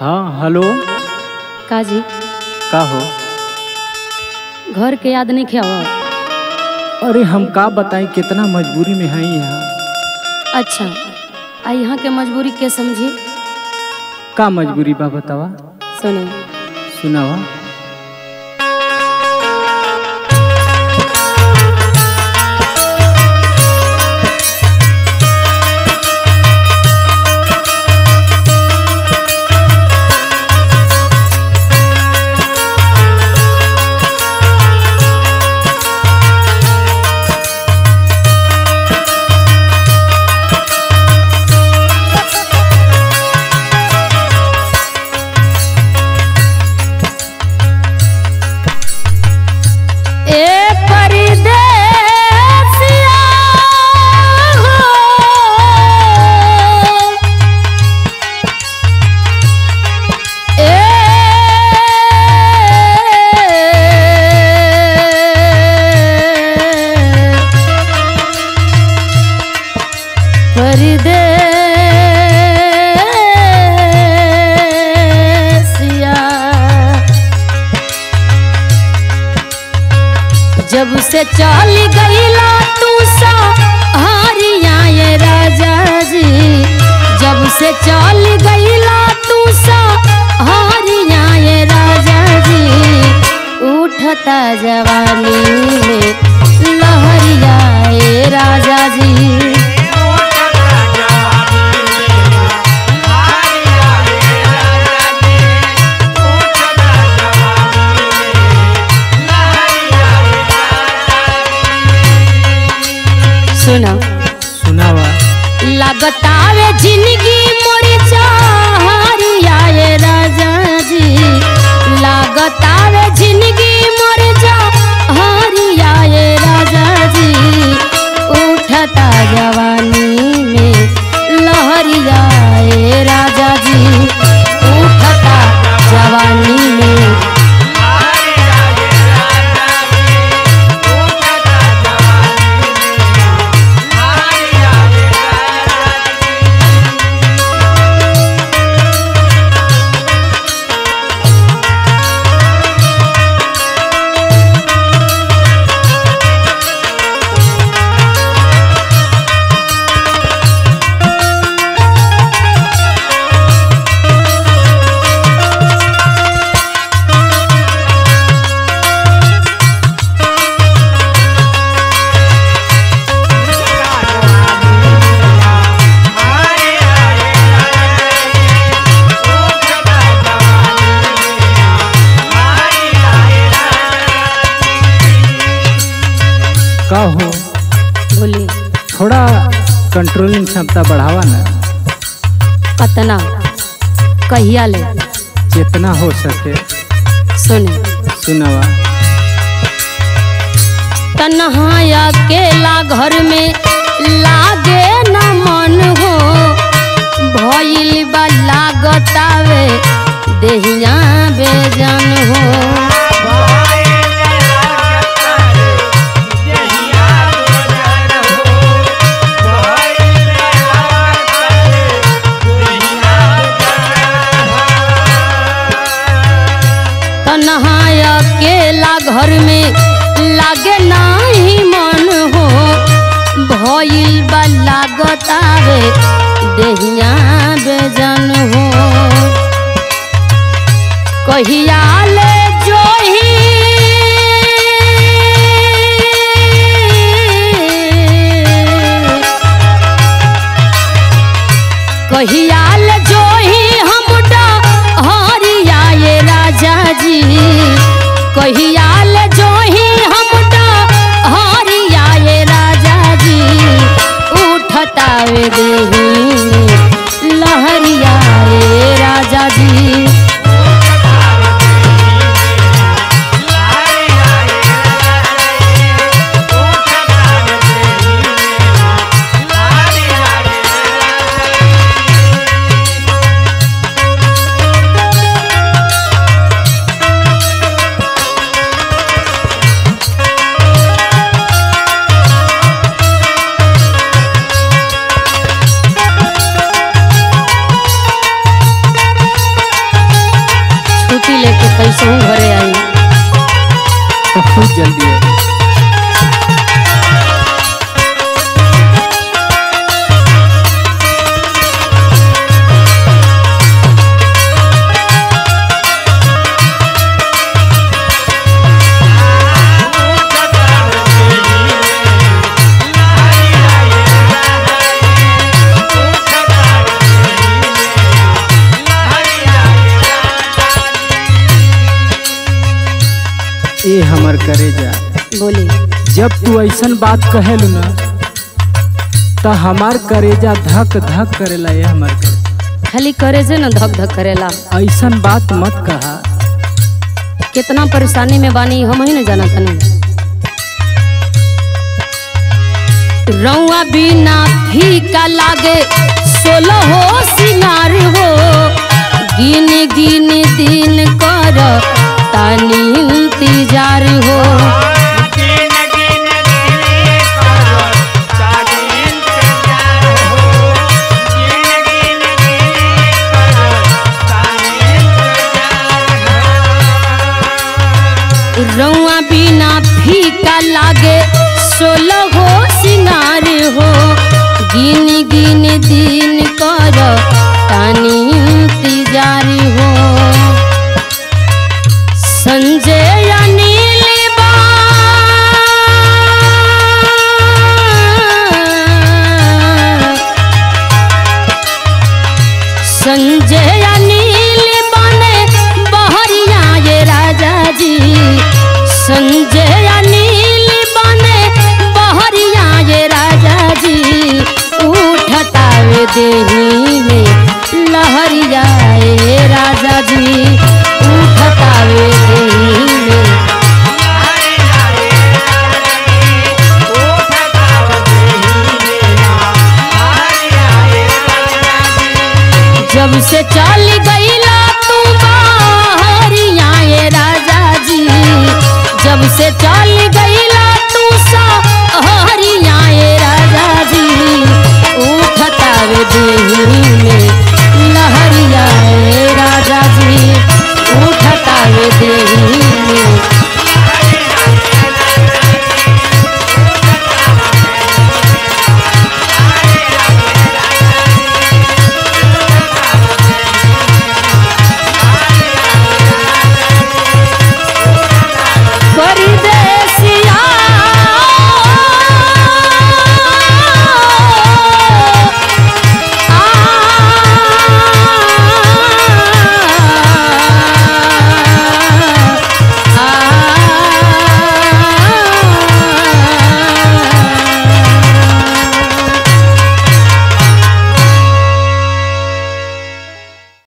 हाँ हेलो काजी का हो घर के याद नहीं खेव अरे हम का बताएं कितना मजबूरी में हैं यहाँ अच्छा आ यहाँ के मजबूरी के समझी का मजबूरी बा बतावा सुने सुनावा ए परदेसिया हो ए परदेसिया जब से चल गईला तू सा हारिया ये राजा जी जब से चल गईला तू सा हारिया ये राजा जी उठता जवानी में लहरिया ये राजा जी सुना सुनावा लगतावे जिंदगी मोर चाहरिया ये राजा जी लगतावे जिंदगी मोर चाहरिया ये राजा जी उठता जवानी में लहरिया ये राजा जी उठता जवानी में का हो बोली थोड़ा कंट्रोलिंग क्षमता बढ़ावा ना कतना कहिया ले जितना हो सके सुने सुनावा तन्हाया अकेला घर में लागे न मन हो भइल बा लागतावे देहिया बेजान हो तन्हाया अकेला घर में लागे नाही मन हो भइल बा लागतावे देहिया बेजान हो कहिया ले जोही कहिया ले जोही हम हरिया ये राजा जी कहिया ले जोही हम हरिया ये राजा जी उठता वे देही लहरिया ये राजा जी बहुत जल्दी है ए हमर करेजा बोली जब तू ऐसन बात कहेलू ना त हमार करेजा धक धक करेला ये हमार करे खाली करे से न धक धक करेला ऐसन बात मत कहा कितना परेशानी में बानी हम ही न जाना तनी रौआ बिना फीका लागे सोलो हो सिंगार हो गिन गिन दिन कर तानी इंतजार हो रौआ बिना फीका लागे सोलो हो सिंगार हो गिन गिन दिन कर तानी इंतजार हो संजय अनिल बा संजय अनिल बने बहरिया ये राजा जी संजय अनिल बने बहरिया ये राजा जी उठतावे देही में लहरिया ये राजा जी उठतावे देही में जब से चल गईला तू बाहरिया ये राजा जी जब से चल गई